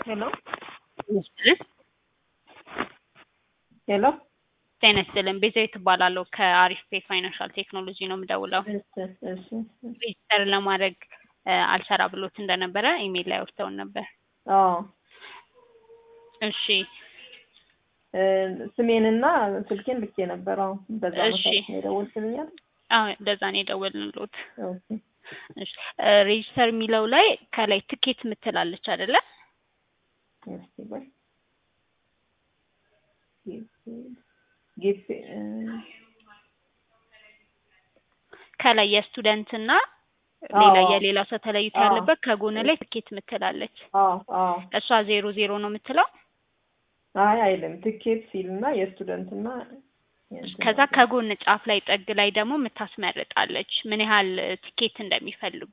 ሄሎ ይስጥልን። ሄሎ ጤና ይስጥልን። ቤዛዊት እባላለሁ ከአሪፍ ፔ ፋይናንሻል ቴክኖሎጂ ነው የምደውለው። እሺ እሺ ሬጅስተር ለማድረግ እ አልሰራ ብሎት እንደነበረ ኢሜይል ላይ ወርተውን ነበር። አዎ እሺ እ ስሜንና ስልኬን ልኬ ነበር። አዎ በዛ እሺ። መሰረት ነው የደወልክልኛል። አዎ እንደዛ ነው የደወልንሎት። ኦኬ እሺ እ ሬጅስተር የሚለው ላይ ከላይ ትኬት ምትላለች አይደለ? እስኪ ቆይ ጊፍት እ ከላይ የስቱደንት እና አዎ። ሌላ የሌላ ሰው ተለይቶ አዎ። ያለበት ከጎን ላይ ትኬት ምትላለች። አዎ አዎ እሷ ዜሮ ዜሮ ነው የምትለው። አይ አይልም ትኬት ሲልና የስቱደንትና የእንትን ከዛ ነገር። ከጎን ጫፍ ላይ ጥግ ላይ ደግሞ የምታስመርጣለች ምን ያህል ቲኬት እንደሚፈልጉ።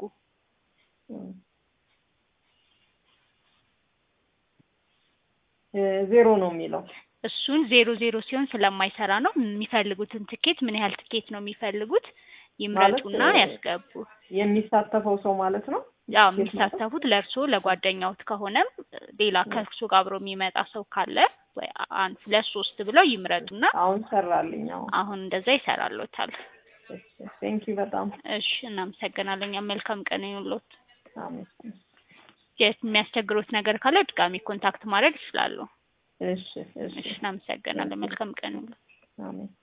እ ዜሮ ነው የሚለው። እሱን ዜሮ ዜሮ ሲሆን ስለማይሰራ ነው የሚፈልጉትን ትኬት ምን ያህል ትኬት ነው የሚፈልጉት ይምረጡና ማለት፣ እ ያስገቡ። የሚሳተፈው ሰው ማለት ነው። ያው ትኬት ማለት? የሚሳተፉት ለእርሶ ለጓደኛውት ከሆነም ሌላ ከእርሶ ጋር አብሮ የሚመጣ ሰው ካለ ወይ አንድ ሁለት ሶስት ብለው ይምረጡና አሁን ሰራልኝ። አሁን አሁን እንደዛ ይሰራሎታል። ቴንኪ በጣም እሺ እናመሰግናለን። እኛም መልካም ቀን ይሁንልዎት። አሜን። የሚያስቸግሩት ነገር ካለ ድጋሚ ኮንታክት ማድረግ ይችላሉ። እሺ እሺ እሺ እናመሰግናለን። መልካም ቀን ይሁንልዎት። አሜን።